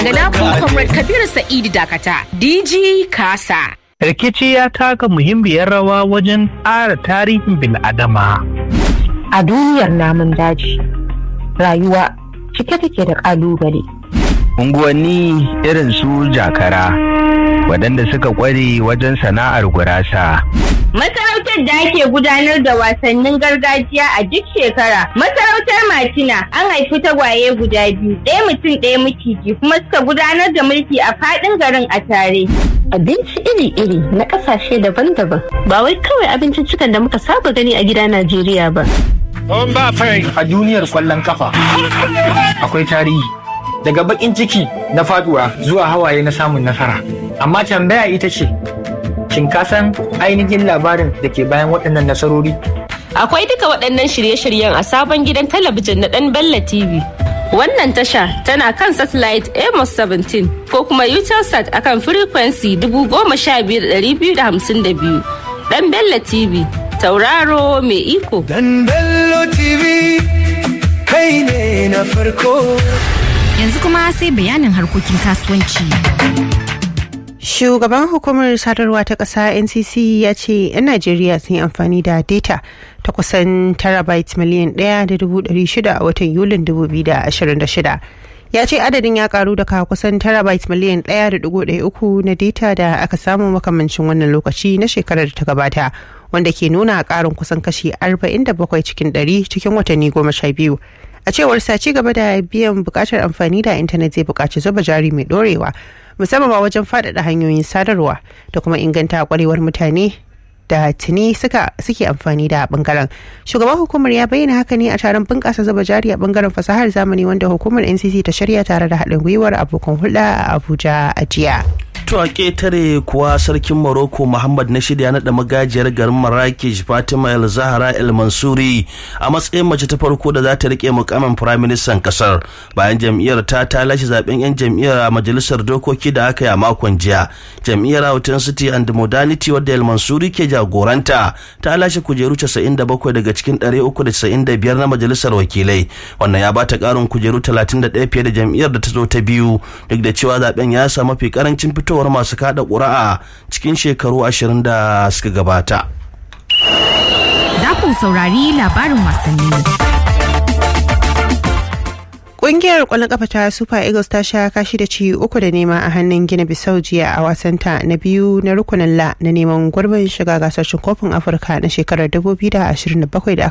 Ga naku Comrade Kabiru Sa'idu Dakata, DG Kasa. rikici ya taka muhimmiyar rawa wajen ƙara tarihin bil'adama. A duniyar namun daji, rayuwa cike take da ƙalubale. unguwanni irin su jakara waɗanda suka ƙware wajen sana'ar gurasa Masarautar da ake gudanar da wasannin gargajiya a duk shekara. Masarautar Martina an haifi tagwaye guda biyu, ɗaya mutum ɗaya maciji kuma suka gudanar da mulki a faɗin garin a tare. Abinci iri-iri na ƙasashe daban-daban ba wai kawai abincin cikan da muka saba gani a gida Najeriya ba. a duniyar kwallon kafa akwai tarihi daga bakin ciki na faduwa zuwa hawaye na samun nasara amma tambaya ita ce shin ka san ainihin labarin da ke bayan waɗannan nasarori Akwai duka waɗannan shirye-shiryen a sabon gidan talabijin na ɗan Bella TV. Wannan tasha tana kan satellite Amos 17 ko kuma Utelsat akan frequency 15252. Ɗan Bella TV, tauraro mai iko. Dan Bello TV kai ne na farko. Yanzu kuma sai bayanin harkokin kasuwanci. Shugaban hukumar sadarwa ta ƙasa NCC ya ce 'yan Najeriya sun yi amfani da data ta kusan terabyte miliyan ɗaya da dubu ɗari shida a watan Yulin 2026. Ya ce adadin ya karu daga kusan terabyte miliyan ɗaya da dubu ɗaya uku na data da aka samu makamancin wannan lokaci na shekarar da ta gabata wanda ke nuna ƙarin kusan kashi 47 cikin ɗari cikin watanni goma sha biyu. a cewar sa ci gaba da biyan bukatar amfani da intanet zai bukaci zuba jari mai dorewa musamman ma wajen faɗaɗa hanyoyin sadarwa da kuma inganta kwarewar mutane da tuni suka suke amfani da bangaren shugaban hukumar ya bayyana haka ne a taron bunƙasa zuba jari a bangaren fasahar zamani wanda hukumar ncc ta shirya tare da haɗin gwiwar abokan hulɗa a abuja a jiya To a ƙetare kuwa sarkin Morocco Muhammad na shirya naɗa magajiyar garin Marrakesh Fatima El Zahra El Mansuri a matsayin mace ta farko da za ta rike mukamin firaministan ƙasar bayan jam'iyyar ta ta lashe zaben 'yan jam'iyyar a majalisar dokoki da aka yi a makon jiya. Jam'iyyar Houghton City and Modernity wadda El Mansuri ke jagoranta ta lashe kujeru 97 daga cikin 395 na majalisar wakilai. Wannan ya bata ƙarin kujeru 31 fiye da jam'iyyar da ta zo ta biyu duk da cewa zaben ya samu mafi karancin fitowar fitowar masu kada ƙuri'a cikin shekaru ashirin da suka gabata. Za ku saurari labarin wasanni. Ƙungiyar ƙwallon kafa ta Super Eagles ta sha kashi da ci uku da nema a hannun Gina Bissau jiya a wasanta na biyu na rukunin La na neman gurbin shiga gasar cin kofin Afirka na shekarar 2027 da